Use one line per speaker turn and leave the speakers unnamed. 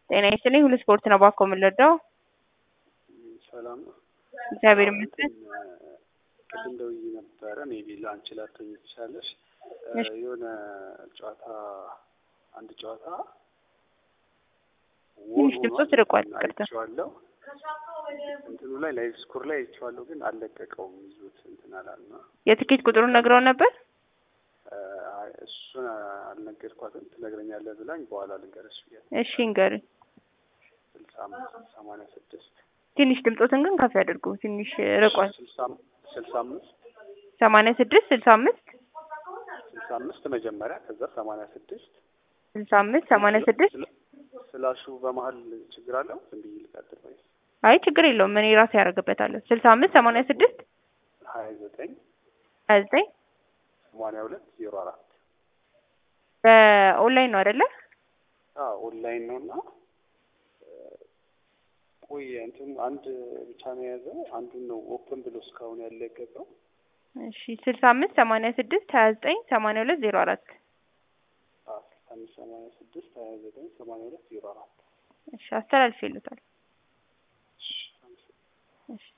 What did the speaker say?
ጤና ይስጥልኝ ሁሉ ስፖርት ነው ባኮ የምንረዳው።
ሰላም ነው።
እግዚአብሔር ይመስገን።
ቅድም ደውዬ ነበረ ሜቢ ለአንቺ ላትሆኚ ትችላለሽ።
እሺ።
የሆነ ጨዋታ አንድ ጨዋታ
ትንሽ ድምፆ ርቋል፣ ይቅርታ።
አይቼዋለሁ እንትኑ ላይ ላይቭ ስኮር ላይ አይቼዋለሁ፣ ግን አልለቀቀውም ይዞት እንትን አላልና
የትኬት ቁጥሩን ነግረው ነበር።
አይ፣ እሱን አልነገርኳትም። ትነግረኛለህ ብላኝ በኋላ ልንገርሽ ብያለሁ።
እሺ እንገሩኝ።
ስልሳ አምስት ሰማንያ ስድስት
ትንሽ ድምፆትን ግን ከፍ ያድርጉ። ትንሽ ርቋል።
ስልሳ ስልሳ አምስት
ሰማንያ ስድስት ስልሳ አምስት
ስልሳ አምስት መጀመሪያ ከዛ ሰማንያ ስድስት
ስልሳ አምስት ሰማንያ ስድስት
ስላሹ በመሀል ችግር አለው። ዝም ብዬ ልቀጥል ወይስ
አይ ችግር የለውም እኔ ራሴ ያደርግበታለሁ። ስልሳ አምስት ሰማንያ ስድስት
ሀያ ዘጠኝ
ሀያ ዘጠኝ
ሰማንያ ሁለት ዜሮ አራት
በኦንላይን ነው አይደለ?
ኦንላይን ነው እና ቆይ እንትን አንድ ብቻ ነው የያዘው። አንዱን ነው ኦፕን ብሎ እስካሁን ያለ የገባው።
እሺ ስልሳ አምስት ሰማንያ ስድስት ሀያ ዘጠኝ ሰማንያ ሁለት ዜሮ አራት
ስልሳ አምስት ሰማንያ ስድስት ሀያ ዘጠኝ ሰማንያ ሁለት ዜሮ አራት
እሺ አስተላልፍ ይሉታል።
እሺ፣ አመሰግናለሁ።
እሺ